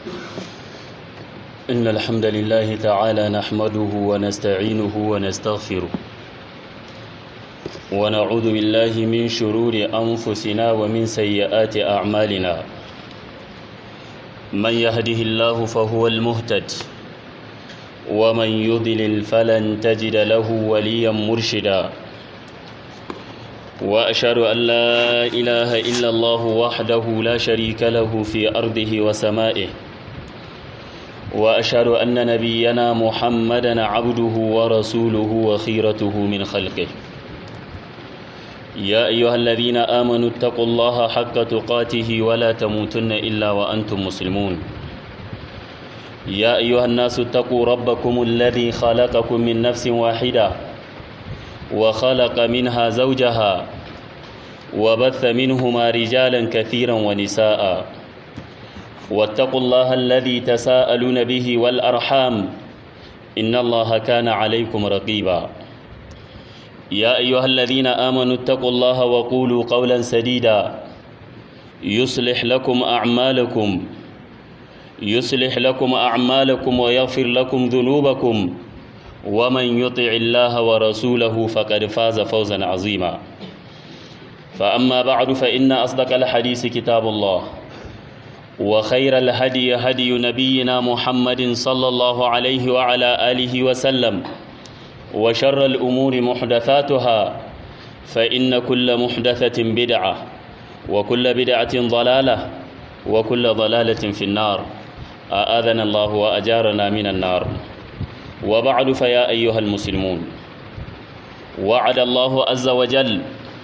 إن الحمد لله تعالى نحمده ونستعينه ونستغفره ونعوذ بالله من شرور أنفسنا ومن سيئات أعمالنا من يهده الله فهو المهتد ومن يضلل فلن تجد له وليا مرشدا وأشهد أن لا إله إلا الله وحده لا شريك له في أرضه وسمائه وأشهد أن نبينا محمدا عبده ورسوله وخيرته من خلقه يا أيها الذين آمنوا اتقوا الله حق تقاته ولا تموتن إلا وأنتم مسلمون يا أيها الناس اتقوا ربكم الذي خلقكم من نفس واحدة وخلق منها زوجها وبث منهما رجالا كثيرا ونساء واتقوا الله الذي تساءلون به والأرحام إن الله كان عليكم رقيبا يا أيها الذين آمنوا اتقوا الله وقولوا قولا سديدا يصلح لكم أعمالكم يصلح لكم أعمالكم ويغفر لكم ذنوبكم ومن يطع الله ورسوله فقد فاز فوزا عظيما فأما بعد فإن أصدق الحديث كتاب الله وخير الهدي هدي نبينا محمد صلى الله عليه وعلى آله وسلم وشر الأمور محدثاتها فإن كل محدثة بدعة وكل بدعة ضلالة وكل ضلالة في النار آذنا الله وأجارنا من النار وبعد فيا أيها المسلمون وعد الله عز وجل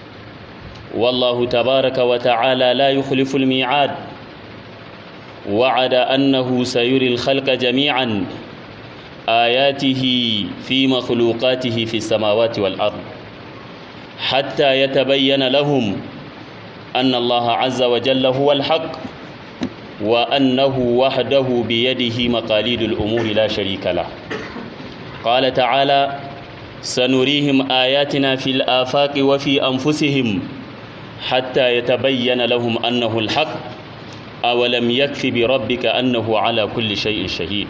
والله تبارك وتعالى لا يخلف الميعاد وعد أنه سيري الخلق جميعا آياته في مخلوقاته في السماوات والأرض حتى يتبين لهم أن الله عز وجل هو الحق وأنه وحده بيده مقاليد الأمور لا شريك له قال تعالى سنريهم آياتنا في الآفاق وفي أنفسهم حتى يتبين لهم أنه الحق أولم يكف بربك أنه على كل شيء شهيد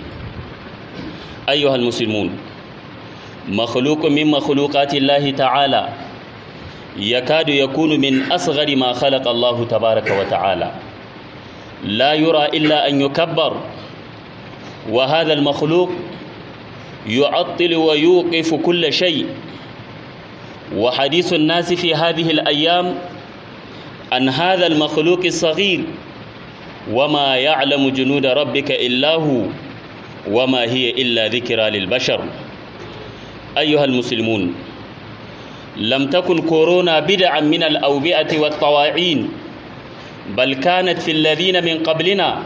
أيها المسلمون مخلوق من مخلوقات الله تعالى يكاد يكون من أصغر ما خلق الله تبارك وتعالى لا يرى إلا أن يكبر وهذا المخلوق يعطل ويوقف كل شيء وحديث الناس في هذه الأيام عن هذا المخلوق الصغير وما يعلم جنود ربك إلا هو وما هي إلا ذكرى للبشر أيها المسلمون لم تكن كورونا بدعا من الأوبئة والطواعين بل كانت في الذين من قبلنا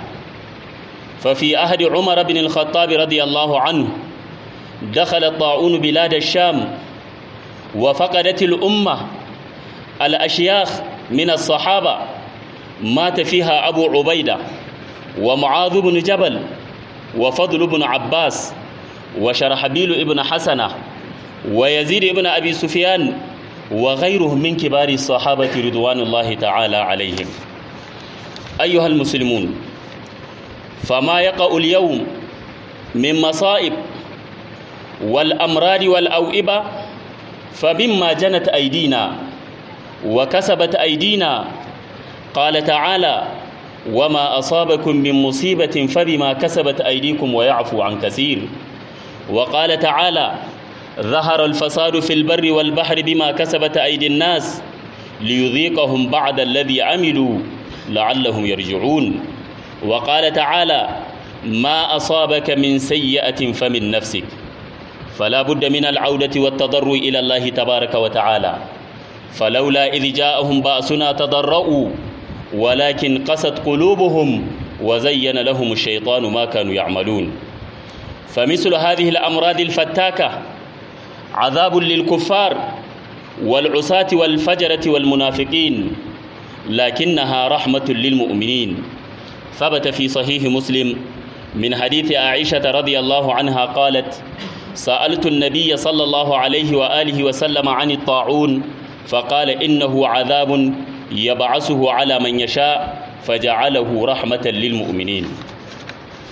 ففي عهد عمر بن الخطاب رضي الله عنه دخل الطاعون بلاد الشام وفقدت الأمة الأشياخ من الصحابة مات فيها أبو عبيدة ومعاذ بن جبل وفضل بن عباس وشرحبيل بن حسنة ويزيد بن أبي سفيان وغيرهم من كبار الصحابة رضوان الله تعالى عليهم أيها المسلمون فما يقع اليوم من مصائب والأمراض والأوئبة فمما جنت أيدينا وكسبت أيدينا قال تعالى وما أصابكم من مصيبة فبما كسبت أيديكم ويعفو عن كثير وقال تعالى ظهر الفساد في البر والبحر بما كسبت أيدي الناس ليذيقهم بعد الذي عملوا لعلهم يرجعون وقال تعالى ما أصابك من سيئة فمن نفسك فلا بد من العودة والتضرع إلى الله تبارك وتعالى فلولا إذ جاءهم بأسنا تضرؤوا ولكن قست قلوبهم وزين لهم الشيطان ما كانوا يعملون فمثل هذه الأمراض الفتاكة عذاب للكفار والعصاة والفجرة والمنافقين لكنها رحمة للمؤمنين ثبت في صحيح مسلم من حديث عائشة رضي الله عنها قالت سألت النبي صلى الله عليه وآله وسلم عن الطاعون فقال إنه عذاب يبعثه على من يشاء فجعله رحمة للمؤمنين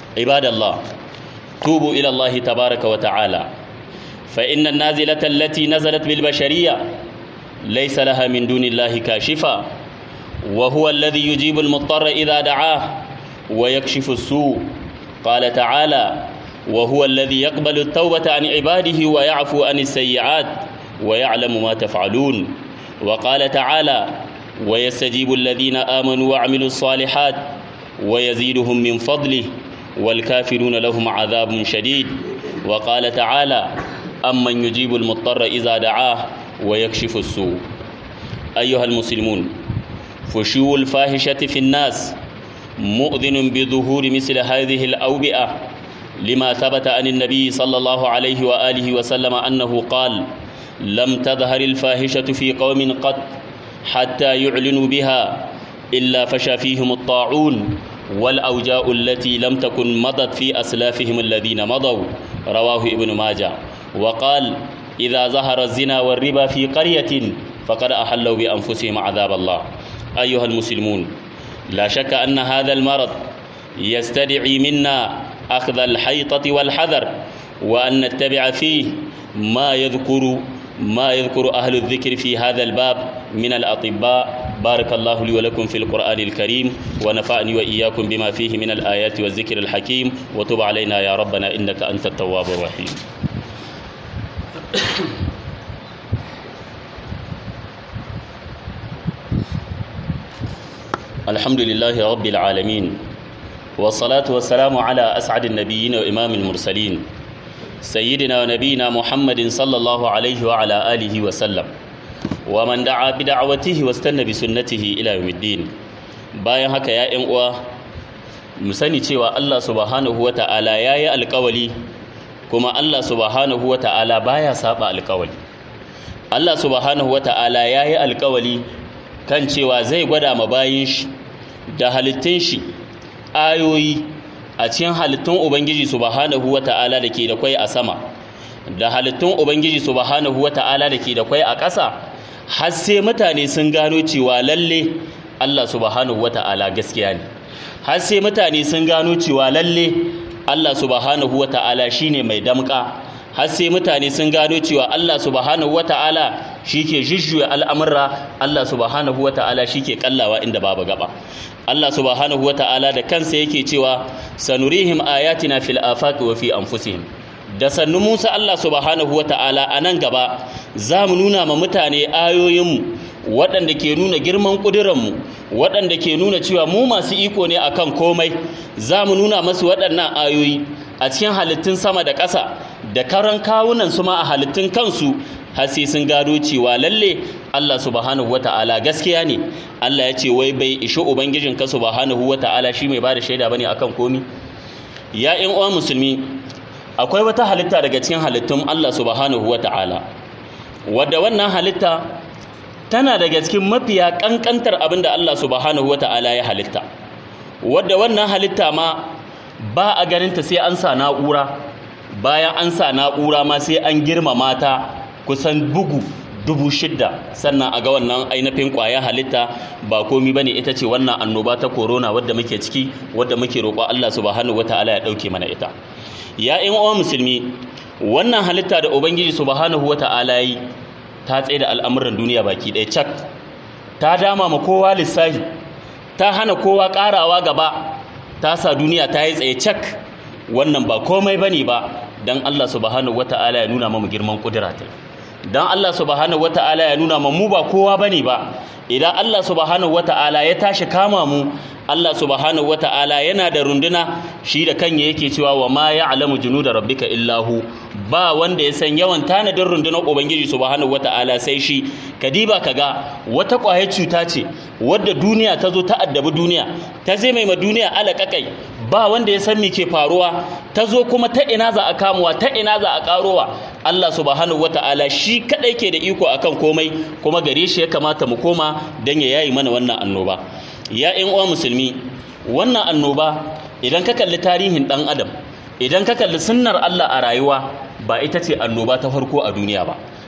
عباد الله توبوا إلى الله تبارك وتعالى فإن النازلة التي نزلت بالبشرية ليس لها من دون الله كاشفة وهو الذي يجيب المضطر إذا دعاه ويكشف السوء قال تعالى وهو الذي يقبل التوبة عن عباده ويعفو عن السيئات ويعلم ما تفعلون وقال تعالى ويستجيب الذين آمنوا وعملوا الصالحات ويزيدهم من فضله والكافرون لهم عذاب شديد وقال تعالى أمن يجيب المضطر إذا دعاه ويكشف السوء أيها المسلمون فشو الفاحشة في الناس مؤذن بظهور مثل هذه الأوبئة لما ثبت عن النبي صلى الله عليه وآله وسلم أنه قال لم تظهر الفاحشة في قوم قط حتى يعلنوا بها إلا فشى فيهم الطاعون والأوجاء التي لم تكن مضت في أسلافهم الذين مضوا رواه ابن ماجه وقال إذا ظهر الزنا والربا في قرية فقد أحلوا بأنفسهم عذاب الله أيها المسلمون لا شك أن هذا المرض يستدعي منا أخذ الحيطة والحذر وأن نتبع فيه ما يذكر ما يذكر أهل الذكر في هذا الباب من الأطباء بارك الله لي ولكم في القرآن الكريم ونفعني وإياكم بما فيه من الآيات والذكر الحكيم وتب علينا يا ربنا إنك أنت التواب الرحيم الحمد لله رب العالمين والصلاة والسلام على أسعد النبيين وإمام المرسلين سيدنا ونبينا محمد صلى الله عليه وعلى آله وسلم ومن دعا بدعوته واستنى بسنته إلى يوم الدين bayan haka ya ƴan uwa mu sani cewa Allah subhanahu wata'ala yayi alƙawali kuma Allah subhanahu wata'ala baya saba alƙawali Allah subhanahu wata'ala yayi alƙawali kan cewa zai gwada ma bayin shi da halittun shi ayoyi a cikin halittun Ubangiji subhanahu wata'ala da ke da kwai a sama da halittun Ubangiji subhanahu wata'ala da ke da kwai a ƙasa har sai mutane sun gano cewa lalle Allah subhanahu wata'ala gaskiya ne har sai mutane sun gano cewa lalle Allah subhanahu wata'ala shine mai damƙa har sai mutane sun gano cewa Allah subhanahu wata'ala shike jujjuya al'amurra Allah subhanahu wata'ala shike kallawa inda babu gaba Allah subhanahu wata'ala da kansa yake cewa sanurihim ayatina fil afaqi wa fi anfusihim da sannu Musa Allah subhanahu wata'ala a nan gaba za mu nuna ma mutane ayoyinmu waɗanda ke nuna girman ƙuduranmu waɗanda ke nuna cewa mu masu iko ne akan komai za mu nuna masu waɗannan ayoyi a cikin halittun sama da ƙasa da karan kawunan su ma a halittun kansu har sai sun gado cewa lalle Allah subhanahu wata'ala gaskiya ne Allah ya ce wai bai ishi ubangijinka subhanahu wata'ala shi mai bada shaida bane akan komi ya ƴan uwa musulmi akwai wata halitta daga cikin halittun Allah subhanahu wata'ala wadda wannan halitta tana daga cikin mafiya kankantar abin da Allah subhanahu wata'ala ya halitta wadda wannan halitta ma ba a ganinta sai an sa na'ura bayan an sa na'ura ma sai an girmama ta kusan bugu dubu shidda sannan a ga wannan ainihin ƙwayar halitta ba komi bane ita ce wannan annoba ta corona wadda muke ciki wadda muke roƙo Allah subhanahu wataala ya ɗauke mana ita ya ƴan uwa musulmi wannan halitta da ubangiji subhanahu wataala yi ta tsaye da al'amuran duniya baki ɗaya cak ta dama ma kowa lissafi ta hana kowa ƙarawa gaba ta sa duniya ta yi tsaye cak wannan ba komai bane ba dan Allah subhanahu wataala ya nuna mamu girman kudura ta dan Allah subhanahu wataala ya nuna mamu ba kowa bane ba idan Allah subhanahu wataala ya tashi kama mu Allah subhanahu wataala yana da runduna shi da kanya yake cewa wa ma ya'lamu junuda rabbika illahu ba wanda ya san yawan tanadin rundunar ubangiji subhanahu wataala sai shi kadiba kaga wata kwaye cuta ce wadda duniya ta zo ta addabi duniya ta zai mai ma duniya alaƙaƙai ba wanda ya san me ke faruwa ta zo kuma ta ina za a kamuwa ta ina za a karowa Allah subhanahu wata'ala shi kadai ke da iko akan komai kuma gare shi ya kamata mu koma dan ya yayi mana wannan annoba ya ƴan uwa musulmi wannan annoba idan ka kalli tarihin dan adam idan ka kalli sunnar Allah a rayuwa ba ita ce annoba ta farko a duniya ba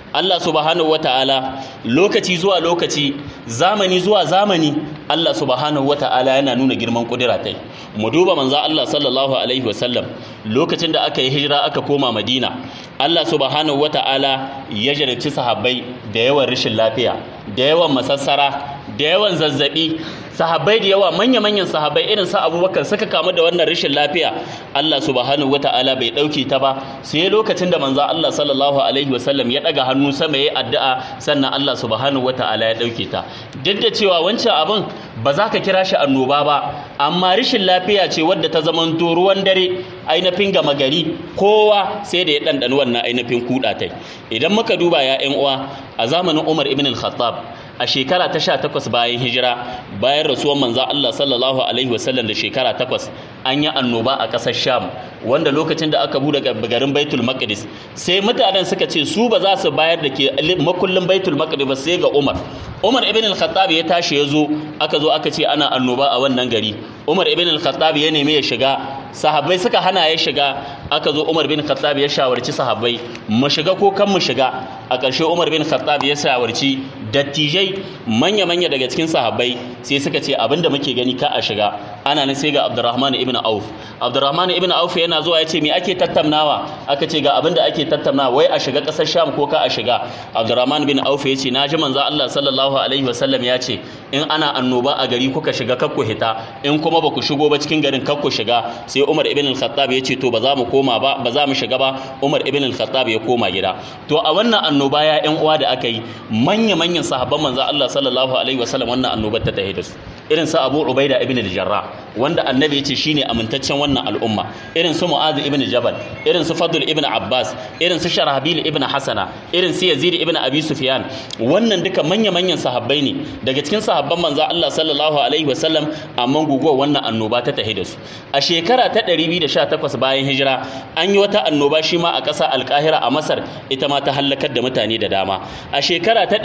Allah subhanahu wata'ala lokaci zuwa lokaci zamani zuwa zamani Allah subhanahu wata'ala yana nuna girman kudura tai mu duba manzo Allah sallallahu alaihi wasallam lokacin da aka yi hijira aka koma Madina Allah subhanahu wata'ala ya jarabci sahabbai da yawan rashin lafiya da yawan masassara da yawan zazzabi sahabbai da yawa manya-manyan sahabbai irin sa abubakar suka kamu da wannan rashin lafiya Allah subhanahu wata'ala bai ɗauke ta ba sai lokacin da manzo Allah sallallahu alaihi wasallam ya ɗaga hannu sama ya addu'a sannan Allah subhanahu wata'ala ya ɗauke ta duk da cewa wancan abin ba za ka kira shi annoba ba amma rashin lafiya ce wadda ta zamanto ruwan dare ainihin gama gari kowa sai da ya ɗanɗani wannan ainihin kuɗa tai idan muka duba ya uwa a zamanin Umar ibn al-Khattab a shekara ta sha takwas bayan hijira bayan rasuwar manzan Allah sallallahu alaihi wasallam da shekara takwas an yi annoba a ƙasar sham wanda lokacin da aka bude garin baitul maqdis sai mutanen suka ce su ba za su bayar da ke makullin baitul maqdis ba sai ga umar umar ibn al-khattab ya tashi ya zo aka zo aka ce ana annoba a wannan gari umar ibn al-khattab ya nemi ya shiga sahabbai suka hana ya shiga aka zo umar bin khattab ya shawarci sahabbai mu shiga ko kan mu shiga a ƙarshe umar bin khattab ya shawarci dattijai manya-manya daga cikin sahabbai sai suka ce abinda muke gani ka a shiga ana nan sai ga abdurrahman ibn auf abdurrahman ibn auf yana zuwa ya ce me ake tattaunawa aka ce ga abinda ake tattaunawa wai a shiga ƙasar sham ko ka a shiga abdurrahman bin auf ya ce na ji manzo allah sallallahu alaihi wasallam ya ce in ana annoba a gari kuka shiga kakku hita in kuma ba ku shigo ba cikin garin kakku shiga sai umar ibn al-khattab ya ce to ba za mu koma ba ba za mu shiga ba umar ibn al-khattab ya koma gida to a wannan annoba ya yan uwa da aka yi manya manyan sahabban manzo Allah sallallahu alaihi wasallam wannan annobar ta tahi da su irin su Abu Ubaida ibn al-Jarrah wanda annabi ya ce shine amintaccen wannan al'umma irin su Mu'adh ibn Jabal irin su Fadl ibn Abbas irin su Sharhabil ibn Hasana irin su Yazid ibn Abi Sufyan wannan duka manya manyan sahabbai ne daga cikin sahabban manzo Allah sallallahu alaihi wasallam amma guguwar wannan annoba ta tahi da su a shekara ta 218 bayan hijira an yi wata annoba shi ma a ƙasa Alƙahira a Masar ita ma ta halakar da mutane da dama a shekara ta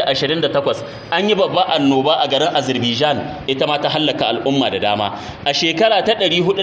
228 an yi babba annoba a garin Azerbaijan ita ma ta hallaka al'umma da dama a shekara ta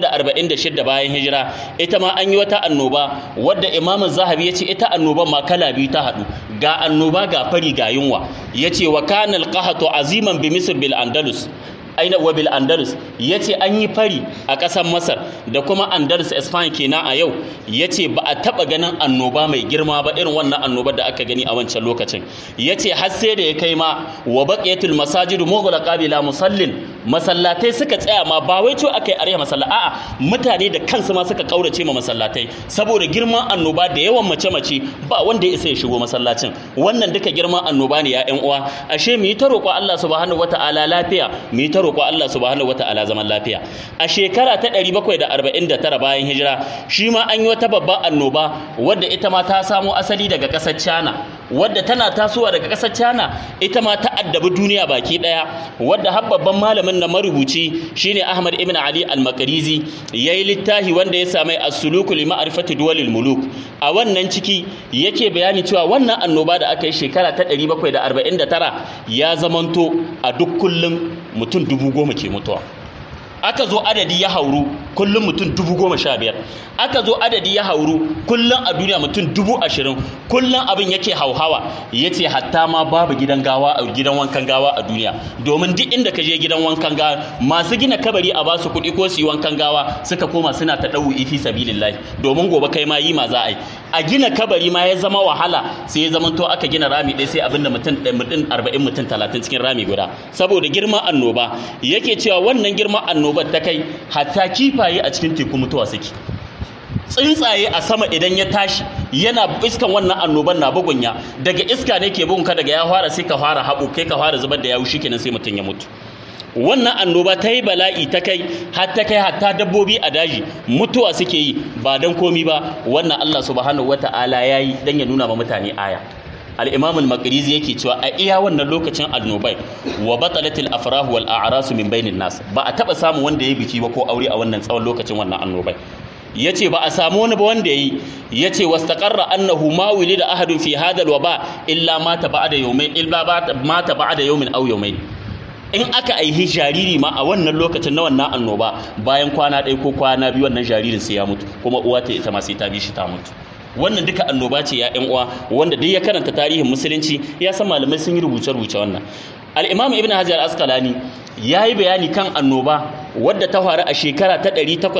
446 bayan hijira ita ma an yi wata annoba wadda Imam Zahabi ya ce ita annoban ma kala biyu ta haɗu ga annoba ga fari ga yunwa yace wa kana al-qahatu aziman bi misr bil andalus aina wa bil andalus yace an yi fari a ƙasar masar da kuma andalus spain kenan a yau yace ba a taba ganin annoba mai girma ba irin wannan annobar da aka gani a wancan lokacin yace har sai da ya kai ma wa baqiyatul masajidu mughlaqa bila musallin masallatai suka tsaya ma ba wai to akai arya masalla a'a mutane da kansu ma suka kaurace ma masallatai saboda girman annoba da yawan mace mace ba wanda ya isa ya shigo masallacin wannan duka girman annoba ne ya ƴan uwa ashe mu yi ta roƙo Allah subhanahu wataala lafiya mu yi ta roƙo Allah subhanahu wata'ala zaman lafiya a shekara ta 749 bayan hijira shi ma an yi wata babban annoba wadda ita ma ta samo asali daga ƙasar China wadda tana tasowa daga ƙasar China ita ma ta addabi duniya baki ɗaya wadda har babban malamin na marubuci shine Ahmad ibn Ali al-Makarizi yayi littafi wanda ya samai as-suluku li ma'rifati duwalil muluk a wannan ciki yake bayani cewa wannan annoba da aka yi shekara ta 749 ya zamanto a duk kullum mutum dubu goma ke mutuwa aka zo adadi ya hauru kullum mutum dubu goma sha biyar aka zo adadi ya hauru kullum a duniya mutum dubu ashirin kullum abin yake hauhawa ya ce hatta ma babu gidan gawa a gidan wankan gawa a duniya domin duk inda ka je gidan wankan gawa masu gina kabari a basu kuɗi ko su yi wankan gawa suka koma suna ta ɗau ifi sabilillahi domin gobe kai ma yi ma za a yi a gina kabari ma ya zama wahala sai ya zama to aka gina rami ɗaya sai abinda mutum mutum arba'in mutum talatin cikin rami guda saboda girman annoba yake cewa wannan girman annobar ta kai hatta kifaye a cikin teku mutuwa suke tsuntsaye a sama idan ya tashi yana iskan wannan annoban na bugunya daga iska ne ke bugun ka daga ya fara sai ka fara haɓo kai ka fara zubar da yawu shikenan sai mutum ya mutu wannan annoba ta yi bala'i ta kai har ta kai hatta dabbobi a daji mutuwa suke yi ba don komi ba wannan Allah subhanahu wata'ala ya yi don ya nuna ma mutane aya al-imam al-maqrizi yake cewa a iya wannan lokacin annobai wa batalatil afrah wal a'ras min bainin nas ba a taba samu wanda ya biki ba ko aure a wannan tsawon lokacin wannan annobai yace ba a samu wani ba wanda yayi yace wastaqarra annahu ma wulida ahadun fi hadha al-waba illa mata ba'da yawmayn illa mata ba'da yawmin aw yawmayn in aka aihi jariri ma a wannan lokacin na wannan annoba bayan kwana ɗaya ko kwana biyu wannan jaririn sai ya mutu kuma uwa ta ita ma sai ta bi shi ta mutu wannan duka annoba ce ya ƴan uwa wanda duk ya karanta tarihin musulunci ya san malamai sun yi rubuce-rubuce wannan al-imam ibn hajar asqalani ya yi bayani kan annoba wadda ta faru a shekara ta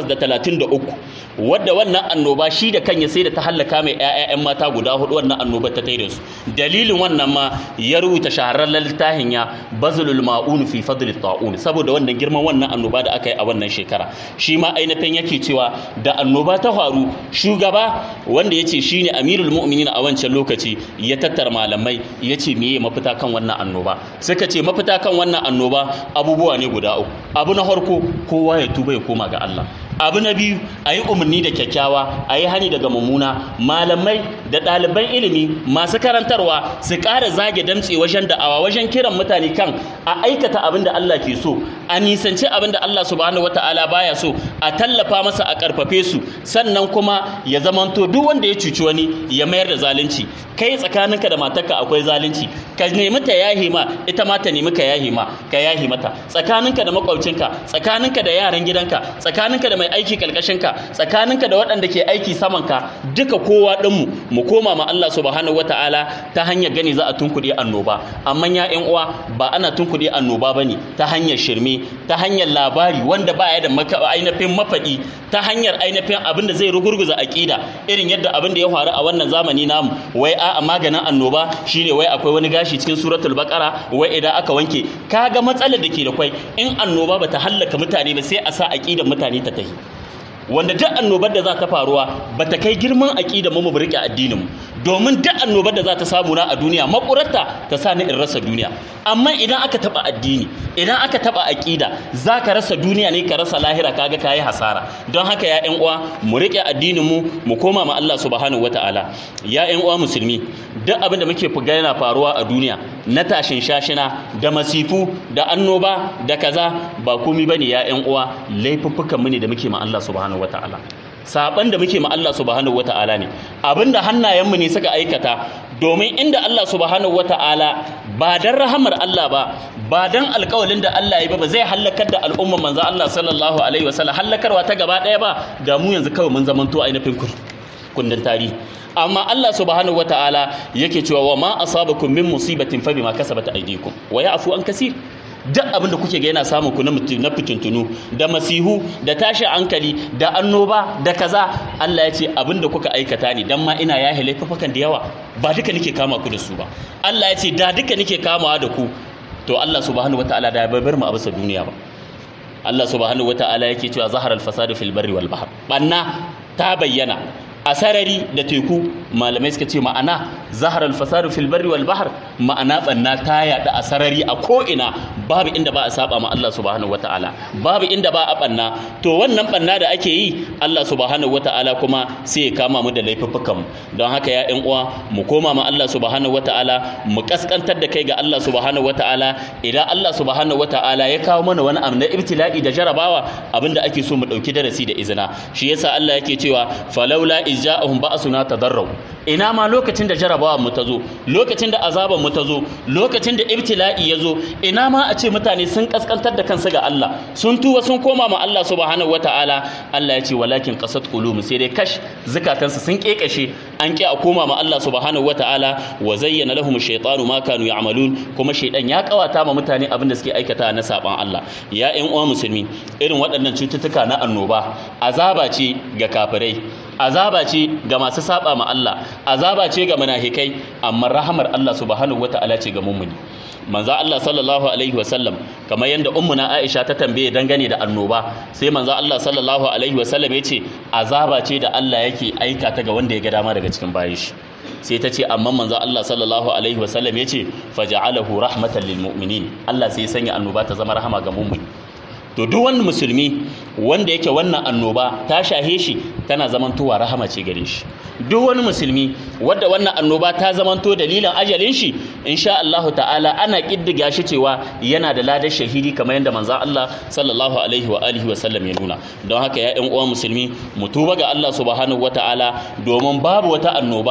833 wadda wannan annoba shi da kanya sai da ta hallaka mai 'ya'yan mata guda hudu wannan annoba ta taida su dalilin wannan ma ya rubuta shahararren littafin ya bazulul ma'un fi fadlit ta'un saboda wannan girman wannan annoba da aka yi a wannan shekara shi ma ainihin yake cewa da annoba ta faru shugaba wanda ya ce shine amirul mu'minin a wancan lokaci ya tattara malamai ya ce meye mafita kan wannan annoba suka ce mafita kan wannan annoba abubuwa ne guda uku abu na farko kowa ya tuba ya koma ga Allah abu na biyu a yi umarni da kyakkyawa a yi hani daga mummuna malamai da ɗaliban ilimi masu karantarwa su ƙara zage damtse wajen da'awa wajen kiran mutane kan a aikata abin da Allah ke so a nisanci abin da Allah subhanahu wata'ala baya so a tallafa masa a ƙarfafe su sannan kuma ya zamanto duk wanda ya cuci wani ya mayar da zalunci kai tsakaninka da matarka akwai zalunci ka nemi ta yahi ma ita ma ta nemi ka yahi ma ka yahi mata tsakaninka da makwabcinka tsakaninka da yaran gidanka tsakaninka da mai aiki kalkashinka tsakaninka da waɗanda ke aiki samanka duka kowa ɗinmu mu koma ma Allah subhanahu wata'ala ta hanyar gani za a tunkuɗe annoba amma ya ƴan uwa ba ana tunkuɗe annoba bane ta hanyar shirme ta hanyar labari wanda ba ya da ainihin mafaɗi ta hanyar ainihin abin da zai rugurguza aƙida irin yadda abin da ya faru a wannan zamani namu wai a maganin annoba shine wai akwai wani gashi cikin suratul baqara wai idan aka wanke kaga matsalar da ke da kwai in annoba bata hallaka mutane ba sai a sa aqidar mutane ta tahi wanda duk annobar da za ta faruwa ba ta kai girman aƙida mu mu riƙe addinin mu domin duk annobar da za ta samu na a duniya makurarta ta sa ni in rasa duniya amma idan aka taba addini idan aka taba aƙida za ka rasa duniya ne ka rasa lahira kaga kayi hasara don haka ya ƴan uwa mu riƙe addinin mu mu koma ma Allah subhanahu wataala ya ƴan uwa musulmi duk abin da muke fuga yana faruwa a duniya na tashin shashina da masifu da annoba da kaza ba komai bane ya ƴan uwa laifuffukan mu ne da muke ma Allah subhanahu wataala saban da muke ma Allah subhanahu wata'ala ne abinda hannayenmu ne suka aikata domin inda Allah subhanahu wata'ala ba dan rahamar Allah ba ba dan alƙawalin da Allah ya ba ba zai halakar da al'umma manzo Allah sallallahu alaihi wasallam halakarwa ta gaba ɗaya ba da mu yanzu kawai mun zamanto ainihin kundin tarihi amma Allah subhanahu wata'ala yake cewa wa ma asabakum min musibatin fa bima kasabat aydikum wa ya'fu an kaseer duk abin da kuke ga yana samun ku na fitintunu da masihu da tashin hankali da annoba da kaza Allah ya ce abin da kuka aikata ne dan ma ina yahe laifukan da yawa ba duka nake kama ku da su ba Allah ya ce da duka nake kamawa da ku to Allah subhanahu wataala da bai bar mu a bisa duniya ba Allah subhanahu wataala yake cewa zahara al-fasadu fil barri wal bahr banna ta bayyana a sarari da teku malamai suka ce ma'ana zahar alfasadu fil barri wal bahr ma'ana banna ta yada a sarari a ko ina babu inda ba a saba ma Allah subhanahu wataala babu inda ba a banna to wannan banna da ake yi Allah subhanahu wataala kuma sai ya kama mu da laifuffukan mu don haka ya ƴan uwa mu koma ma Allah subhanahu wataala mu kaskantar da kai ga Allah subhanahu wataala idan Allah subhanahu wataala ya kawo mana wani abu na ibtila'i da jarabawa abinda ake so mu dauki darasi da izina shi yasa Allah yake cewa falaula izja'ahum ba'suna tadarru ina ma lokacin da jarabawa mu ta zo lokacin da azaban mu ta zo lokacin da ibtila'i ya zo ina ma a ce mutane sun kaskantar da kansu ga Allah sun tuwa sun koma ma Allah subhanahu wataala Allah ya ce walakin qasat qulum sai dai kash zakatansu sun kekashe an ki a koma ma Allah subhanahu wataala wa zayyana lahum ash-shaytanu ma kanu ya'malun kuma shaydan ya kawata ma mutane abin da suke aikata na saban Allah ya ƴan uwa musulmi irin waɗannan cututtuka na annoba azaba ce ga kafirai azaba ce ga masu saba ma Allah azaba ce ga munafikai amma rahamar Allah subhanahu wataala ce ga mummuni manzo Allah sallallahu alaihi wasallam kamar yanda ummuna Aisha ta tambaye dangane da annoba sai manzo Allah sallallahu alaihi wasallam yace azaba ce da Allah yake aika ta ga wanda ya ga dama daga cikin bayin shi sai ta ce amma manzo Allah sallallahu alaihi wasallam yace faja'alahu rahmatan lil mu'minin Allah sai ya sanya annoba ta zama rahama ga mummuni to duk wani musulmi wanda yake wannan annoba ta shahe shi tana zamantowa rahama ce gare shi duk wani musulmi wanda wannan annoba ta zamanto dalilin ajalin shi insha Allah ta'ala ana kiddiga shi cewa yana da ladar shahidi kamar yadda manzon Allah sallallahu alaihi wa alihi wa sallam ya nuna don haka ya ƴan uwa musulmi mu tuba ga Allah subhanahu wata'ala domin babu wata annoba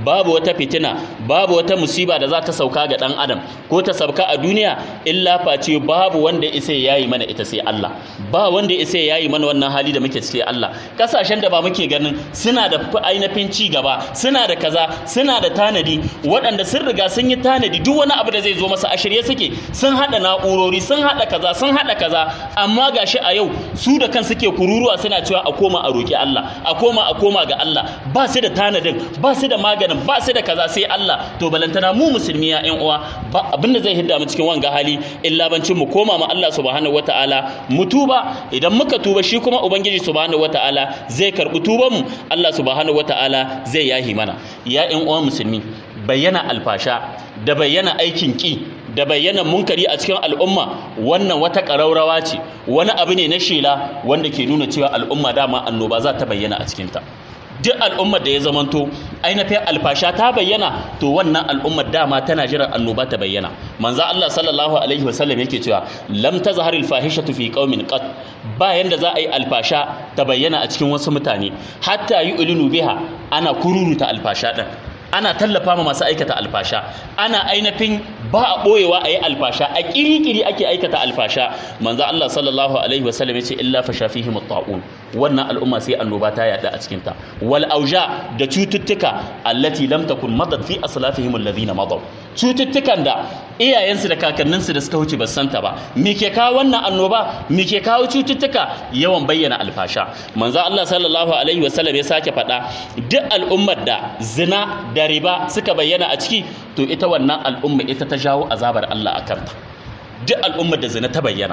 babu wata fitina babu wata musiba da za ta sauka ga dan adam ko ta sauka a duniya illa face babu wanda isa yayi mana ita sai Allah ba wanda isa yayi mana wannan hali da muke ciki Allah kasashen da ba muke ganin suna da ainihin ci gaba suna da kaza suna da tanadi waɗanda sun riga sun yi tanadi duk wani abu da zai zo masa a shirye suke sun haɗa na'urori sun haɗa kaza sun haɗa kaza amma gashi a yau su da kan suke kururuwa suna cewa a koma a roki Allah a koma a koma ga Allah ba su da tanadin ba su da maganin ba su da kaza sai Allah to balantana mu musulmi ya ƴan uwa ba abin da zai hidda mu cikin wanga hali illa bancin mu koma ma Allah subhanahu wataala mu tuba idan muka tuba shi kuma ubangiji subhanahu wataala zai karbi tuban mu Allah subhanahu wataala zai yahi mana ya ƴan uwa musulmi bayyana alfasha da bayyana aikin ki da bayyana munkari a cikin al'umma wannan wata ƙaraurawa ce wani abu ne na shela wanda ke nuna cewa al'umma dama annoba za ta bayyana a cikinta duk al'ummar da ya zamanto ainihin alfasha ta bayyana to wannan al'ummar dama tana jiran annoba ta bayyana manzo Allah sallallahu alaihi wasallam yake cewa lam tazhar alfahishatu fi qaumin qat ba yanda za a yi alfasha ta bayyana a cikin wasu mutane hatta yu'linu biha ana kururuta alfasha din ana tallafa ma masu aikata alfasha ana ainihin ba a ɓoyewa a yi alfasha a ƙiri-ƙiri ake aikata alfasha manzo Allah sallallahu alaihi wasallam ya ce illa fa shafihim ta'un wannan al'umma sai annoba ta yada a cikin ta wal auja da cututtuka allati lam takun madat fi aslafihim alladhina madaw cututtukan da iyayensu da kakanninsu da suka wuce ba santa ba me ke kawo wannan annoba me ke kawo cututtuka yawan bayyana alfasha manzo Allah sallallahu alaihi wasallam ya sake faɗa duk al'ummar da zina da riba suka bayyana a ciki to ita wannan al'umma ita ta jawo azabar Allah a kanta duk al'ummar da zina ta bayyana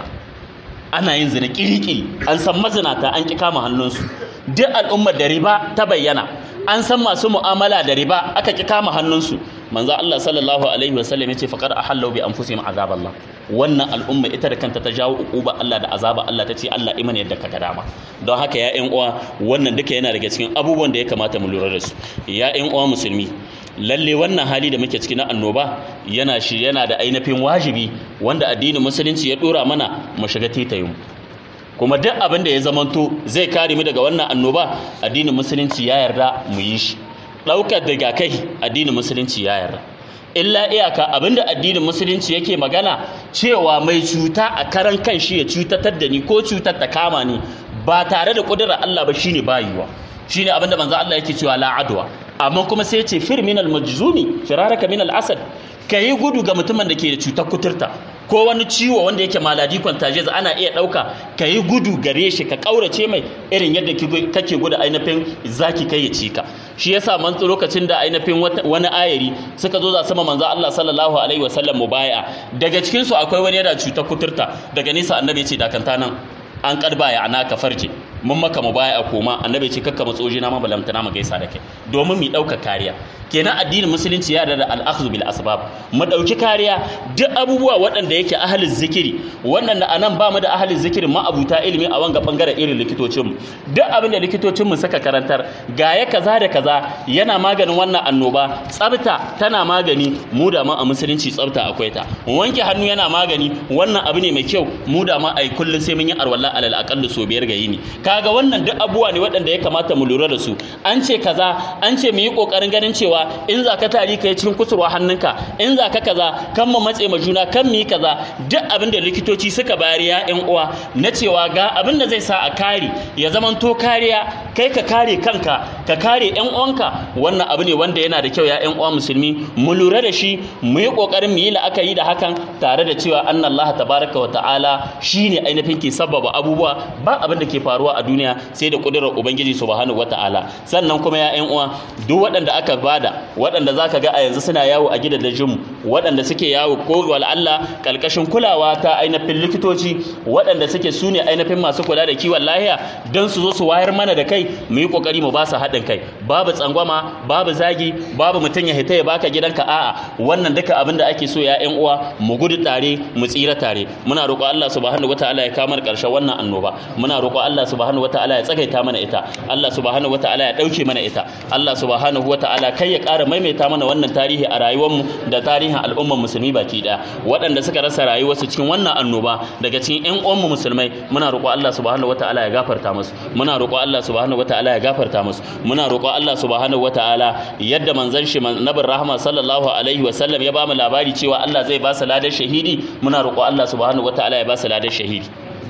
ana yin zina kirikiri an san mazinata an ki kama hannunsu duk al'ummar da riba ta bayyana an san masu mu'amala da riba aka ki kama hannunsu manzo Allah sallallahu alaihi wasallam yace faqad ahallu bi anfusihim azab Allah wannan al'umma ita da kanta ta jawo uquba Allah da azaba Allah ta ce Allah iman yadda kaga dama don haka ya ƴan uwa wannan duka yana daga cikin abubuwan da ya kamata mu lura da su ya ƴan uwa musulmi lalle wannan hali da muke ciki na annoba yana shi yana da ainihin wajibi wanda addinin musulunci ya dora mana mu shiga titayin kuma duk abin da ya zamanto zai kare mu daga wannan annoba addinin musulunci ya yarda mu yi shi ɗaukar daga kai addinin musulunci ya yarda illa iyaka abinda addinin musulunci yake magana cewa mai cuta a karan kan shi ya cutatar da ni ko cutar ta kama ni ba tare da ƙudurar Allah ba shine bayuwa shine abinda manzo Allah yake cewa la adwa amma kuma sai ce fir min al majzumi firaraka min al asad kayi gudu ga mutumin da ke da cutar kuturta ko wani ciwo wanda yake maladi contagious ana iya ɗauka ka yi gudu gare shi ka ƙaurace mai irin yadda kake gudu ainihin zaki kai ya cika shi yasa man lokacin da ainihin wani ayari suka zo za sama manzo Allah sallallahu alaihi wasallam mubaya daga cikin su akwai wani yana cutar kuturta daga nesa annabi ya ce dakanta nan an karba ya ana ka farje mun maka mu baya a koma annabi ce kakka matsoji na mabalamta na gaisa da kai domin mu dauka kariya kenan addinin musulunci ya da al-akhdhu bil asbab mu dauki kariya duk abubuwa waɗanda yake ahalin zikiri wannan da anan ba mu da ahalin zikirin ma abuta ilimi a wanga bangaren irin likitocin mu duk abin da likitocin mu suka karantar ga ya kaza da kaza yana maganin wannan annoba tsafta tana magani mu da ma a musulunci tsafta akwai ta wanke hannu yana magani wannan abu ne mai kyau mu da ma ai kullun sai mun yi arwalla alal aqallu so biyar ga yini kaga wannan duk abubuwa ne waɗanda ya kamata mu lura da su an ce kaza an ce mu yi kokarin ganin cewa in za ka tari ka yi cikin kusurwa hannunka in za ka kaza kan mu matse ma juna kan mu yi kaza duk abin da likitoci suka bayar ya ƴan uwa na cewa ga abin da zai sa a kare ya zamanto kariya kai ka kare kanka ka kare ƴan uwanka wannan abu ne wanda yana da kyau ya ƴan uwa musulmi mu lura da shi mu yi kokarin mu yi la'akari da hakan tare da cewa annallaha tabaraka wa ta'ala shine ainihin ke sababa abubuwa ba abin da ke faruwa a duniya sai da kudurar ubangiji subhanahu wata'ala sannan kuma ya ƴan uwa duk waɗanda aka bada waɗanda zaka ga a yanzu suna yawo a gidajen waɗanda suke yawo ko wal Allah kalkashin kulawa ta ainihin likitoci waɗanda suke su ne ainihin masu kula da kiwon lahiya don su zo su wayar mana da kai mu yi kokari mu ba su haɗin kai babu tsangwama babu zagi babu mutum ya hita ya baka gidanka a'a wannan duka abin da ake so ya ƴan uwa mu gudu tare mu tsira tare muna roƙo Allah subhanahu wataala ya kamar ƙarshen wannan annoba muna roƙo Allah subhanahu wataala ya tsagaita mana ita Allah subhanahu wataala ya ɗauke mana ita Allah subhanahu wataala kai ya ƙara maimaita mana wannan tarihi a rayuwarmu da tarihin al'ummar musulmi baki ɗaya waɗanda suka rasa rayuwarsu cikin wannan annoba daga cikin ƴan uwanmu musulmai muna roƙo Allah subhanahu wataala ya gafarta musu muna roƙo Allah subhanahu wataala ya gafarta musu muna roƙo Allah subhanahu wataala yadda manzon shi nabin rahama sallallahu alaihi wa sallam ya ba mu labari cewa Allah zai ba su ladar shahidi muna roƙo Allah subhanahu wataala ya ba su ladar shahidi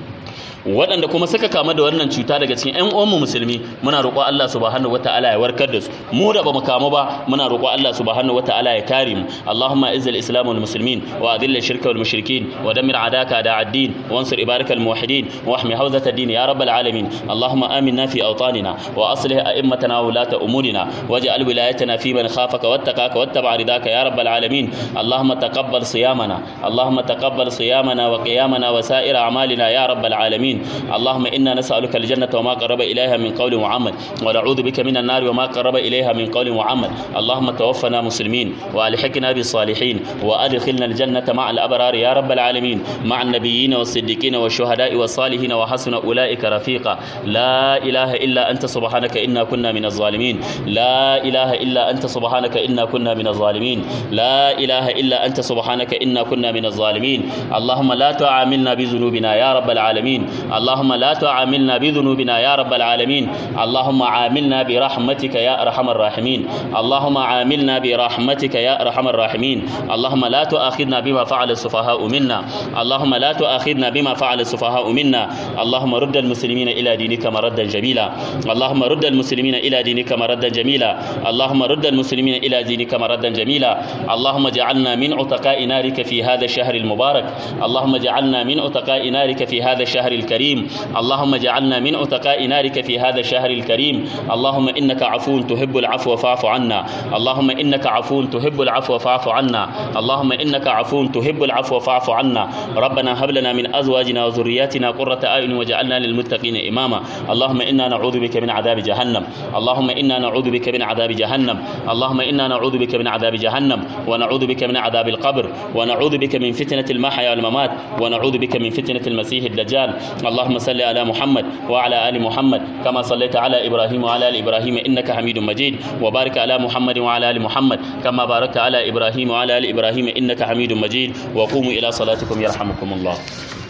waɗanda kuma suka kama da wannan cuta daga cikin ƴan uwanmu musulmi muna roƙo Allah subhanahu wataala ya warkar da su mu da bamu kamu ba muna roƙo Allah subhanahu wataala ya kare mu Allahumma izzil islam wal muslimin wa adhill shirka wal mushrikin wa dammir adaka da ad-din wa ansur ibarak al muwahhidin wa ahmi hawzat ad-din ya rabbal alamin Allahumma aminna fi awtanina wa aslih a'immatana wa ulata umurina waj'al wilayatana fi man khafaka wattaqaka wattaba ridaka ya rabbal alamin Allahumma taqabbal siyamana Allahumma taqabbal siyamana wa qiyamana wa sa'ir a'malina ya rabbal alamin اللهم إنا نسألك الجنة وما قرب إليها من قول وعمل ونعوذ بك من النار وما قرب إليها من قول وعمل اللهم توفنا مسلمين وألحقنا بالصالحين وأدخلنا الجنة مع الأبرار يا رب العالمين مع النبيين والصديقين والشهداء والصالحين وحسن أولئك رفيقا لا إله إلا أنت سبحانك إنا كنا من الظالمين لا إله إلا أنت سبحانك إنا كنا من الظالمين لا إله إلا أنت سبحانك إنا كنا من الظالمين اللهم لا تعاملنا بذنوبنا يا رب العالمين اللهم لا تعاملنا بذنوبنا يا رب العالمين اللهم عاملنا برحمتك يا ارحم الراحمين اللهم عاملنا برحمتك يا ارحم الراحمين اللهم لا تؤاخذنا بما فعل السفهاء منا اللهم لا تؤاخذنا بما فعل السفهاء منا اللهم رد المسلمين الى دينك مردا جميلا اللهم رد المسلمين الى دينك مردا جميلا اللهم رد المسلمين الى دينك مردا جميلا اللهم اجعلنا من عتقاء نارك في هذا الشهر المبارك اللهم اجعلنا من عتقاء نارك في هذا الشهر الكريم الكريم اللهم اجعلنا من عتقاء نارك في هذا الشهر الكريم اللهم إنك عفو تحب العفو فاعف عنا اللهم إنك عفو تحب العفو فاعف عنا اللهم إنك عفو تحب العفو فاعف عنا ربنا هب لنا من أزواجنا وذرياتنا قرة أعين واجعلنا للمتقين إماما اللهم إنا نعوذ بك من عذاب جهنم اللهم إنا نعوذ بك من عذاب جهنم اللهم إنا نعوذ بك من عذاب جهنم ونعوذ بك من عذاب القبر ونعوذ بك من فتنة المحيا والممات ونعوذ بك من فتنة المسيح الدجال اللهم صل على محمد وعلى ال محمد كما صليت على ابراهيم وعلى ال ابراهيم انك حميد مجيد وبارك على محمد وعلى ال محمد كما باركت على ابراهيم وعلى ال ابراهيم انك حميد مجيد وقوموا الى صلاتكم يرحمكم الله